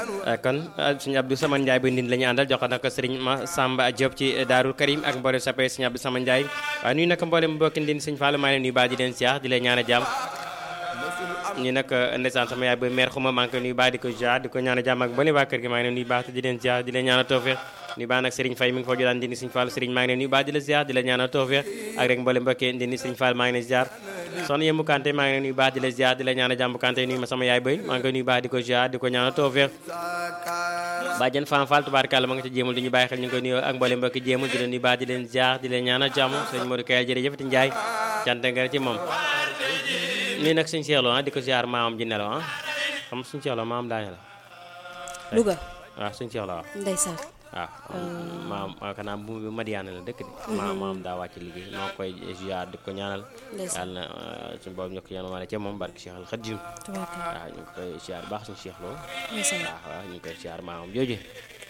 kon sëñ Abdou Sama Ndiaye bu ndin la ñu àndal jox nag sëriñ ma Samba Diop ci Daarul Karim ak mboolem sappe sëñ Abdou Sama Ndiaye waaye nuyu nag mboolem mbokki ndin sëñ Fallou maa ngi leen nuyu baax di leen siyaar di leen ñaan a jàmm ñi nag ndeysaan sama yaay ba meer xuma maa ngi koy nuyu baax di ko ziar di ko ñaan a jàmm ak mboolem waa kër gi maa ngi leen nuyu baax te di leen ziar di leen ñaan a tawfeex nuyu baax nag Serigne Faye mi ngi foo jotaan ndindi sëñ Fallou Serigne maa ngi leen nuyu baax di la ziar di la ñaan a tawfeex ak rek mboolem mbokki ndindi sëñ Fall maa ngi leen ziar soxna Yembu Kanté maa ngi leen nuyu baax di la ziar di la ñaan a jàmm Kanté nuyu ma sama yaay bay maa ngi koy nuyu baax di ko ziar di ko ñaan a tawfeex bàjjen Fam Fall tubaarkàlla ma nga ca jéemul di ñu bàyyi xel ñu ngi koy nuyu ak mboolem mbokki jéemul di leen nuyu baax di leen ziar di leen ñaan a jàmm sëñ Modou Kaya jërëjëfati Njaay cant nga ci moom nii nag suñu seexloo ah di ko ziar maamam ji nelaw ah xam suñu seexloo maamam daa nelaw Louga waaw suñu seexloo waaw ndeysaan waaw maam kanaa bu Madiana la dëkk de maam maam daa wàcc liggéey maa koy ziar di ko ñaanal ndeysaan yàlla na suñu boobu ñokk yan waale ca moom barke Cheikh Al Khadim tubaarkalla waaw ñu ngi koy ziar baax suñu seexloo ndeysaan waaw waaw ñu ngi koy ziar maamam jooju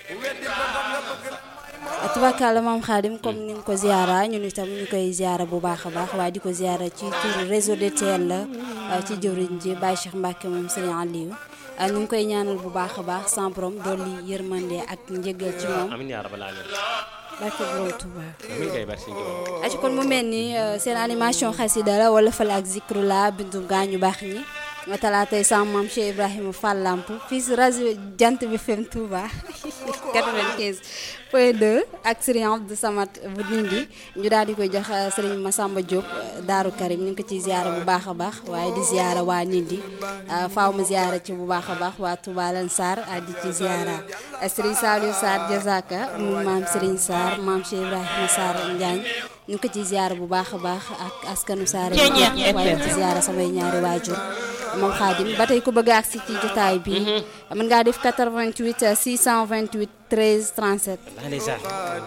tubaarkalla maam Xaadim comme ni nga ko ziara ñun itam ñu koy ziara bu baax a baax waaye di ko ziara ci turu réseau de TEL la ci jëwriñ ji Baye Cheikh Mbacke moom Serigne Aliou ñu ngi koy ñaanal bu baax a baax sans borom dolli yërmande ak njëgal ci moom amin yaa rabbal alamin barke borom Touba amin kay barke suñu Tuubaa aci kon mu mel ni seen animation xasida la wala fal ak zikru la bindu gaañu baax ñi talaatay sama maam Cheikh Ibrahima Fall Lamp fii si rajo Jant bi FM Touba 95 point 2 ak Serigne Abdou Samad bu Ndindi ñu daal di koy jox Serigne Massamba Diop Daaru Karim ñu ngi ko ciy ziara bu baax a baax waaye di ziara waa Ndindi faaw ma ziara ci bu baax a baax waa Touba Lan Sarr di ci ziara Serigne Saliou Sarr Jazaka mu maam Serigne Sarr maam Cheikh Ibrahima Sarr Njaañ ñu ngi ko ciy ziara bu baax a baax ak askanu Sarr waaye ci ziara samay ñaari waajur moom Xaadim ba tey ku bëgg a agsi ci jotaay bi mën ngaa def 88 628 13 37 ndeysaan